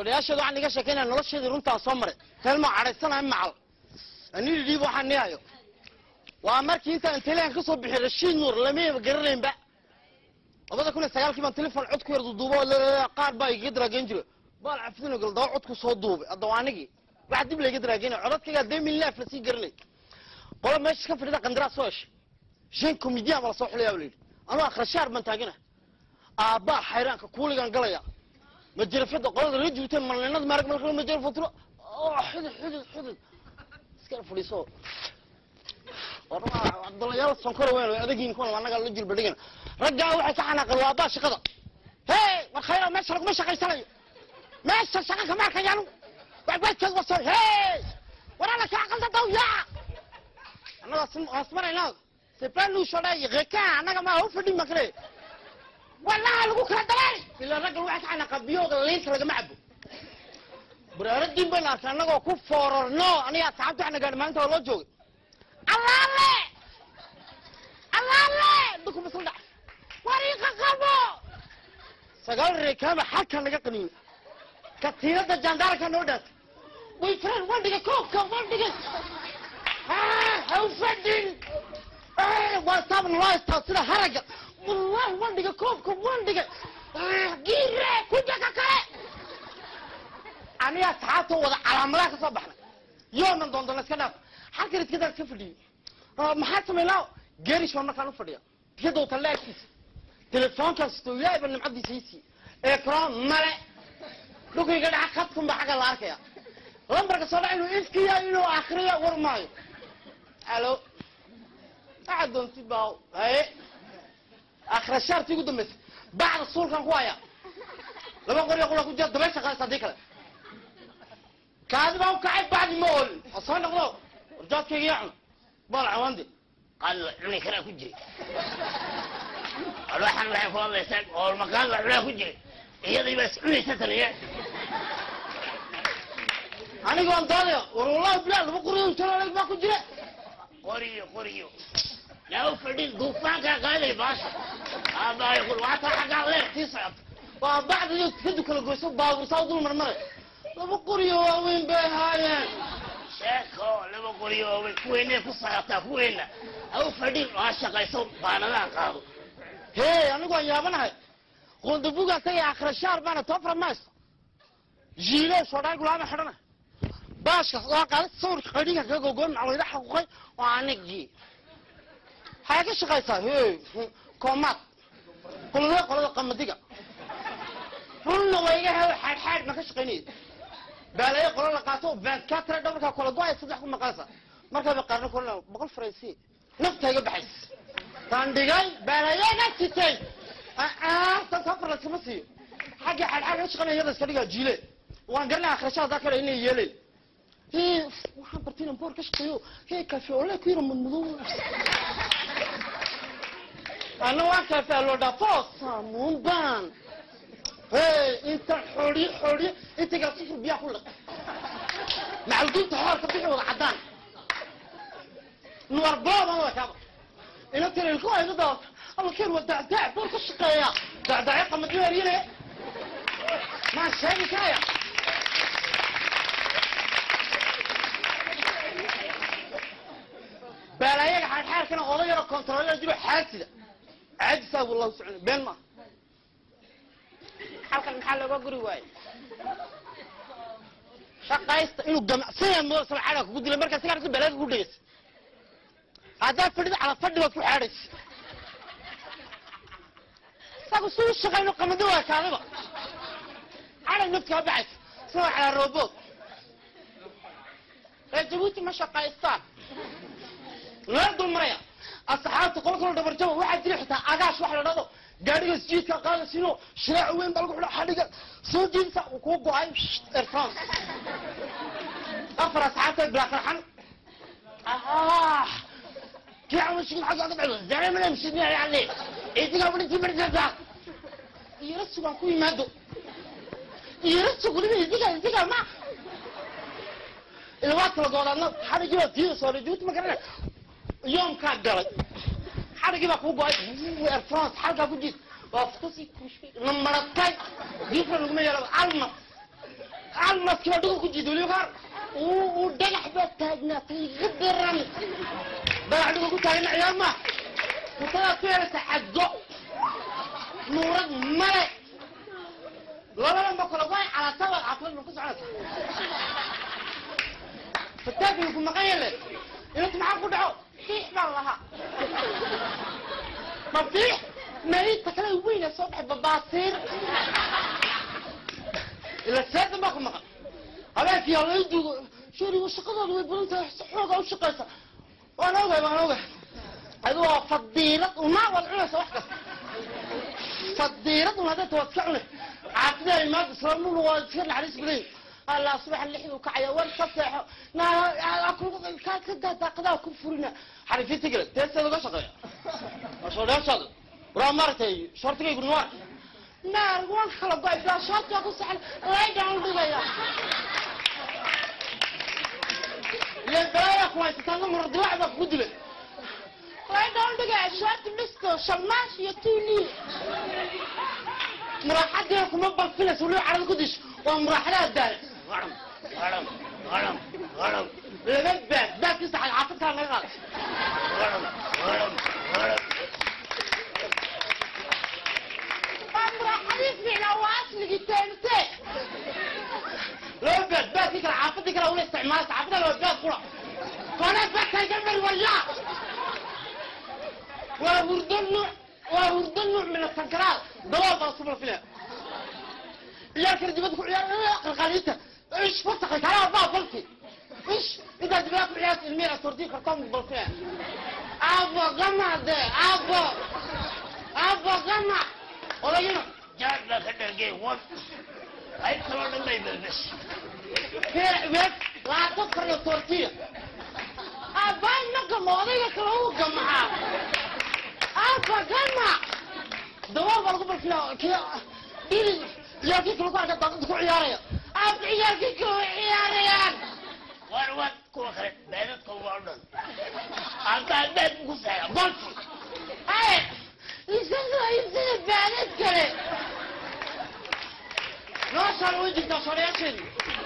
joodhayaasheeda waxaan iga sheekeynaya nolosheedii runtaan soo maray teelma cadhaysanahay macal anili dhiib waxaan nihayo waa markii intaan telehan ka soo bixi rashiid nuur lamayba garanaynba labada kun iyo sagaalkii baan telefon cod ku yar duuduubo qaar baa igaga daraageyn jira baal cafdino gal daba codku soo duubay hadda waa anigii waxa dib layga daraageynaya codadkaygaa dee milnaaf lasii garanay qola meesha ka fadhida qandaraas soo heshay shan comedian baa lasoo xulayaa la yidhi anuu akhrashaar baan taagana aabbaa xayraanka kuuligaan galaya majarafada qolada la juuteen malninada maarag malka majarafotro xudud xudud xudud iskala fadhiiso abdulayaal sonkora weyn adagiin kuwan annaga la jilba dhigana raggaa waxay ka xanaaqeen waa abbaa shaqada hey war khayra meesha laguma shaqaysanayo meesha shaqa kama arkayaan wajkeed waso hey war alla kaa qalda daw yaa annaga hoosmarayna c'est nous shodhay rekaan annaga ma u fadhin makre wallaha lagu kala dalay ilaa raggan waxay ka xanaaqaa biyooga liinta lagama cabo baraaradin bayna arkay annagoo ku foorarno aniga asxaabta waxna gaadhi maalinta waa loo joogay allaale allaale duku masal dhac wariiqa qabo sagaal reekaama xalka naga qaniina katiinada jaandaarka noo dhaantay way firaan wandhiga koobka wandhiga ha u fadhin waa saab naloo istaa sida haraga wallahi wandhiga koobka wandhiga giire kujaka kale aniga asxaabta wada calaamadaha ka soo baxnay yoonan doondona iska dhaaf halkan iskadaa iska fadhiyey maxaa samaynaa geerish baa markaan u fadhiya iyadoo talle agtiisa telefoonkaas tooyaaba nimcadiisa isiiye ekran male dhulkayga dhaca khadkun baa xagga la arkaya lambarka soo dhaca inuu iskiya inuu akriyo war maayo alo waxaad doontid baa haye akhrashaartii ugu dambaysay bacda suulkan ku haya laba qoriyo qura ku jira dabeysha qaadis haddii kale kaadi baa u kacay bacdi ma oolin oo soo noqdo warjaadkayga yaa cuna baal cawandi qaadla cuni karaa ku jiray alwaxan waxay ku hadlaysaa oolma qaadla cunaa ku jiray iyadii baa is cunaysa taniye anigoon doodaya war wallahi bilaa laba qoriyo jalaleg baa ku jira qoriyo qoriyo yaa u fadhin duufaankaa qaaday baasha aabaayo qul waataa xaggaa leer sii socota waa bacda iyo tikadu kala goyso baabursaa dul marmaray laba qoriyo waaweyn bay ahaayeen sheeko laba qoriyo waaweyn kuweynay ku socotaa kuweyna ha u fadhin waa shaqayso baanadaha qaado hey anigu aan yaabanahay qondabugaan tagay akhrashaar baana tofra maysto jiile sodhaay gulaama xidhana baashka waa qaaday sawirka qadhiga kaga gogoon macloyda xaquuqay oo anigii waxay ka shaqaysaa hey koomaad qolada qolada qamadiga runna waa iga helo xaadxaad ma ka shaqaynaya baalaye qola la qaato vankatre dhabarkaa kala go-ay saddex ku maqanaysa markaba qaarna kolna boqol faransi nafta iga baxays taan dhigay baalayeega sitay tan safar laskama siiyo xagga xaadxaad ka shaqaynaya yada iska dhigaa jiile waan garanaya akhrashaha daa kale inay yeelayn Hee, waxaan bartay inaan boor ka shaqeeyo hee kafe ole ku yara madmadow ana waa kafe loo dhaafo saamuun baan hey inta xoriye xoriye intagaa sufur biyaa ku liq macalduunta xoorka bixi wada caddaan nuwar booban waa kaaba ina tiri ilku ayda daawata alla keer waa dacdaac boor ka shaqeeya dacdaacyo qamadyo eryane maan sheegi karaya baalayaga xaarxaarkana oday yaro kontaroolada jiro xaasida caadisaa wallahu socon been maaha halkan maxaa looga guri waaye shaqaysta inuu gamacsanya mooda sabxaada kugu dilay markaa sigaa aragti balaaga ku dhegeysa haddaad fadhida cala fadhi baad ku xaadhaysa isagu si u shaqayno qamado waa kaadiba caday nafkaa baxaysa isagoo calaa roobood reer jabuuti ma shaqaystaan laa dulmaraya asxaabta qola kalo dhabarjaba waxaa jira xitaa agaash wax la dhado gaadhiga isjiidka qaadasino shiraac weyn baa lagu xidha xadhiga soo jiidsa uu kuu go-ay air france afar asxaabta bilaa qarxan ah kii camashiin xagga aga dhacdo zaramana mshidna yaale idiga walinkii marjada iyara sugaan ku yimaado iyara sugulina idiga idiga ma ilaa kala goodaadna xadhigii baa tiida soo jabuuti ma garanay yoomkaa galay xadhigii baa kuu go-ay air france xalkaa ku jiid waa futusi na maratay diifra laguma yeelaba alma almaskiba dhugu ku jiido weliba kaar uu uu dhagax baa taagnaatay iga daran dhagax dhugu ku taagna ciyaar ma kutadaad ku yeelasa xadgo nuurad male labadan ba kale way calaataba caafimaad ma ku soconaysa fataakiga ku maqan yahle inanta maxaa ku dhaco fiix baan lahaa ma fiix marinta kale weyna soo baxay babaasiir ila seedan baa ku maqan habeenkii hala i duugo shurigu shaqadooda way badan tahay si xooga u shaqaysa waan ogahay waan ogahay adu waa fadiilad unaa waad cunaysa wax kasta fadiilad un hadday tawaad iska cunay caafidaa imaad islaamnuna waa iska naxariis badan allah subaxa lixdu kacaya war ka seexo ka daa daaqadaha ku furina xarifinta gale teesteeda uga shaqeeya shoodheeshaada waraa maaragtay shortigaygu nuwaar naar waan kala go-ay bilaa shoortiga ku saxan laydaan dhigaya ile balaaya ku haysataan mara dilaac baa kugu dilay laydaan dhigaya shoorti dhisto shalmaash iyo tuuli muraaxadii kuma balfinaysa weliba carada ku disho waa muraaxadaha daala غرم غرم غرم غرم laga baad baadkiisa xaafadkaa laga qaada غرم غرم غرم waa muraaxadii fiicnaa waa asligii teente laba baad baadkii kale xaafadii kale una isticmaalasa xaafadda laba baad kula koonaa baadkaan ka mari walaa waa hurdo nuuc waa hurdo nuuc min asankaraal dabool baa subla filaya ciyaalkana dibadda ku ciyaar qalqaliinta ish fasaqay kalaa baa balki ish intaa dibadda ku ciyaarta ilmiya sortii kartoon balfilaya abo gama de abo abo gama odayina جاد ما خدر جي وان هاي كلام ما يبلبس Weer, weer, laat op voor de tortilla. Abay na gamooday ka kala uu gamaa. Aba gama. Dawal bal ku barkiya kiya. Dili ya ki kala ka dad ku ciyaaraya. Ab ciyaar ki ku ciyaarayaan. وان وان كو خرج بينك كو وان انت بيت كوسا Balki. Ay, isaga isaga baalad kale. Noo soo wajigta soo